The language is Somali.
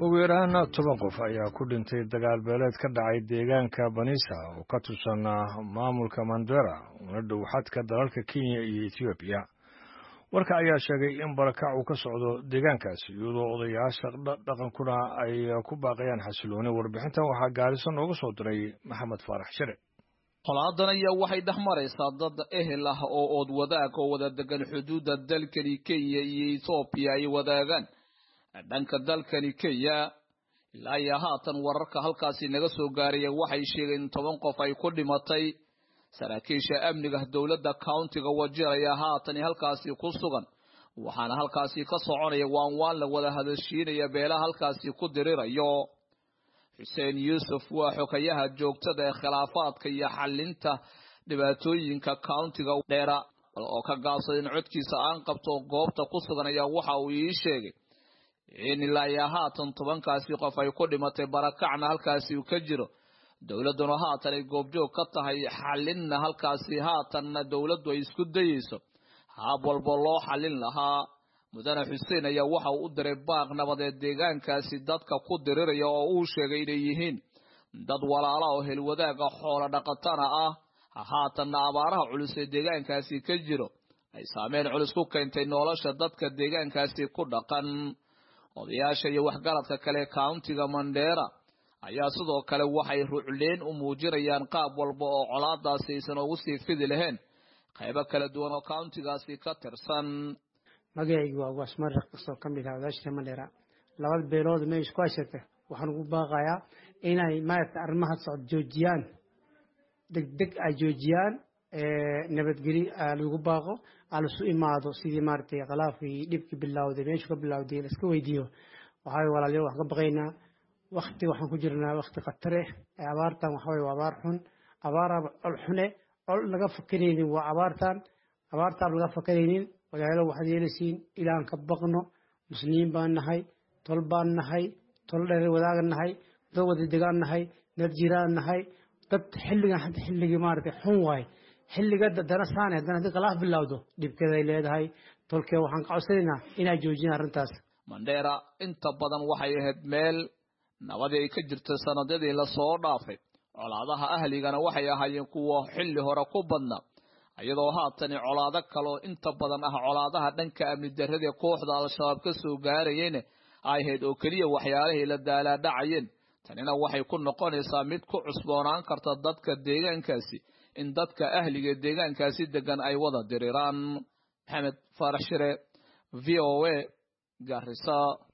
ugu yaraan toban qof ayaa ku dhintay dagaal beeleed ka dhacay deegaanka banisa oo ka tirsan maamulka mandera una dhow xadka dalalka kenya iyo ethoobiya warka ayaa sheegay in barakac uu ka socdo deegaankaasi iyadoo odayaasha dhaqankuna ay ku baaqayaan xasilooni warbixintan waxaa gaariso nooga soo diray maxamed faarax shire colaadan ayaa waxay dhex maraysaa dad ehel ah oo ood wadaag oo wada degan xuduudda dalkani kenya iyo ethoobiya ay wadaagaan dhanka dalkani kenya ilaa iyo haatan wararka halkaasi naga soo gaaraya waxay sheegeen in toban qof ay ku dhimatay saraakiisha amniga dowladda countiga wajir ayaa haatan halkaasi ku sugan waxaana halkaasi ka soconaya waan waan la wada hadashiinaya beelaha halkaasi ku dirirayo xuseen yuusuf waa xogayaha joogtada ee khilaafaadka iyo xalinta dhibaatooyinka countiga dheera oo ka gaabsaday in codkiisa aan qabto goobta ku sugan ayaa waxa uu ii sheegay in ilaa iyo haatan tobankaasi qof ay ku dhimatay barakacna halkaasi uu ka jiro dowladduna haatan ay goobjoog ka tahay xalinna halkaasi haatanna dowladdu ay isku dayeyso haab walba loo xalin lahaa mudane xuseen ayaa waxa uu u diray baaq nabadeed deegaankaasi dadka ku diriraya oo uu sheegay inay yihiin dad walaala oo helwadaaga xoola dhaqatana ah haatanna abaaraha culus ee deegaankaasi ka jiro ay saameyn culus ku keentay nolosha dadka deegaankaasi ku dhaqan odayaasha iyo waxgaradka kale countiga mandheera ayaa sidoo kale waxay rucleen u muujinayaan qaab walba oo colaadaasi aysan ugu sii fidi lahayn qaybo kala duwan oo countigaasi ka tirsan magacaygu waa waasmaraq kasoo ka mid ah odaashka mandheera labada beelood meesha isku haysata waxaan ugu baaqayaa inay maaragta arrimaha socod joojiyaan degdeg ay joojiyaan nabadgeli lagu baaqo alasu imaado sidii maaragtay khilaafkii dhibkii bilowday meeshu ka bilowday laiska weydiiyo waxaa walaalyo waxaan ka baqaynaa wakti waxaan ku jirnaa wakti khatare abaartan waxa waa abaar xun abaar col xune col laga fakanaynin waa abaartan abaartaan laga fakanaynin walaalo waxaad yeelaysiin ilaan ka baqno muslimiin baan nahay tol baan nahay tol dheer wadaagan nahay dad wada degaan nahay dad jiraan nahay dad xilligan hadda xilligii maaragtay xun waay xilliga dana saane haddana haddii khilaaf bilowdo dhibkeeday leedahay tolkee waxaan ka codsanaynaa inay joojiyaan arrintaas mandheera inta badan waxay ahayd meel nabadii ay ka jirtay sanadadii lasoo dhaafay colaadaha ahligana waxay ahaayeen kuwa xilli hore ku badnaa iyadoo haatani colaado kaloo inta badan ah colaadaha dhanka amni darradii kooxda al-shabaab ka soo gaarayeyna ay ahayd oo keliya waxyaalihii la daalaadhacayeen tanina waxay ku noqonaysaa mid ku cusboonaan karta dadka deegaankaasi in dadka ahliga deegaankaasi degan ay wada diriraan maxamed faarax shire v o a garisa